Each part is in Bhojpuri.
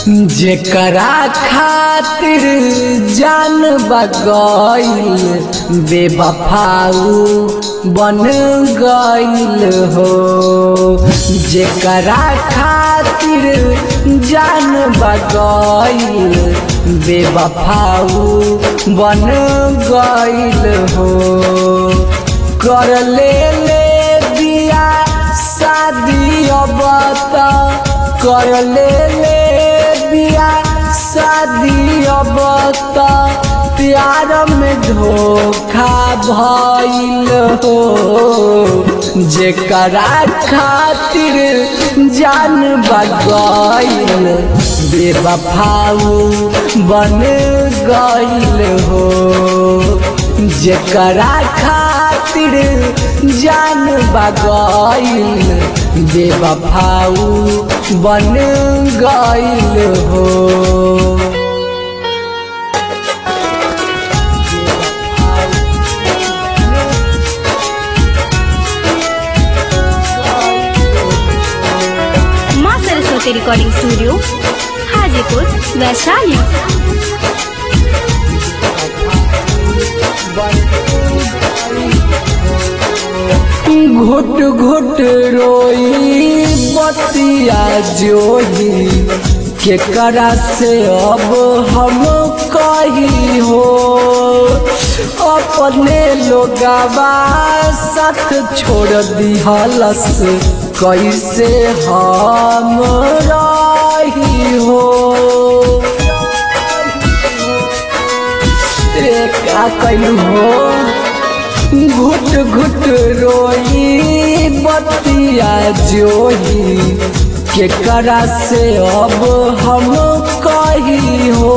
जेकरा खातिर जान बगैल बेवफाऊ बन गइल हो जेकरा खातिर जान बगैल बेवफाऊ बन गइल हो कर ले ले दिया शादी अब त कर ले ले बिया शादी अब त प्यार में धोखा भइल हो जेकरा खातिर जान बगैल बेवफाऊ बन गइल हो जेकरा खातिर जान बगैल बेवफाऊ बन गइल हो माँ सरस्वती रिकॉर्डिंग स्टूडियो हाजीपुर वैशाली घुट घुट रोई बतिया जोही केकरा से अब हम कही हो अपने लोगवा साथ छोड़ दिहलस कैसे हम रही हो ए, का कैलू हो घुट घुट रोई बतिया जोही केकरा से अब हम कही हो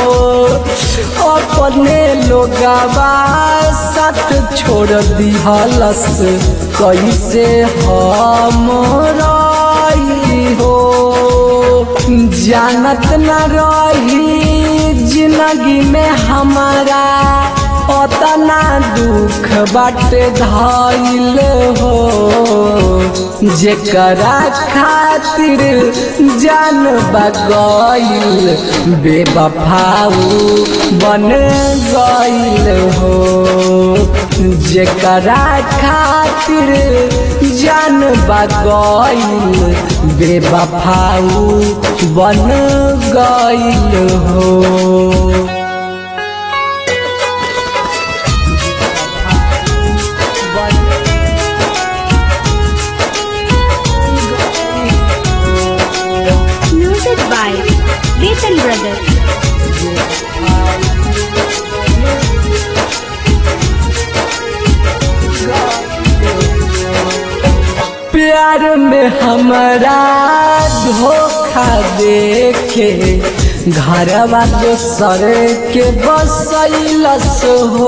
अपने लोगवा साथ छोड़ दिहलस कैसे हम रही हो जानत न रही जिंदगी में हमारा अतना दुख बाटे धैल हो जेकरा खातिर जान बगैल बेवफाऊ बन गइल हो जेकरा खातिर जान बगैल बेवफाऊ बन गइल हो म्यूजिक बाय वेतन ब्रदर प्यार में हमारा धोखा देखे घरवा दोसर के बसैलस हो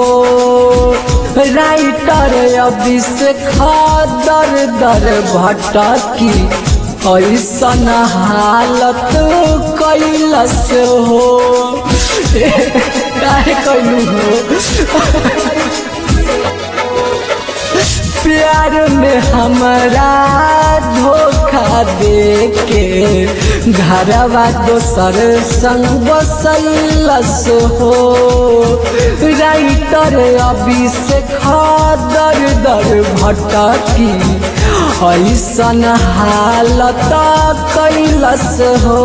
राइटर अभिषेक दर दर भटकी ऐसन हालत कैलस हो काहे कैलू हो प्यार में हमारा धोखा देके घरवा दोसर संग बसैलस हो राइटर अभिषेक दर दर भटकी ऐसन हालत कैलस हो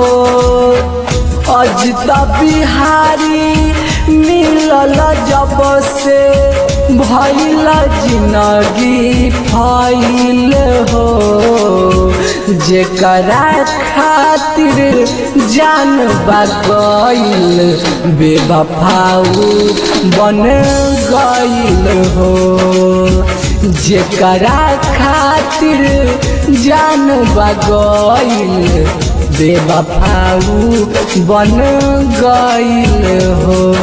अजिता बिहारी मिलल जब से भैल जिंदगी फैल हो जेकरा खातिर जान बगैल बेवफाऊ बन गइल हो जेकरा खातिर जान बगैल बेवफाऊ बन गइल हो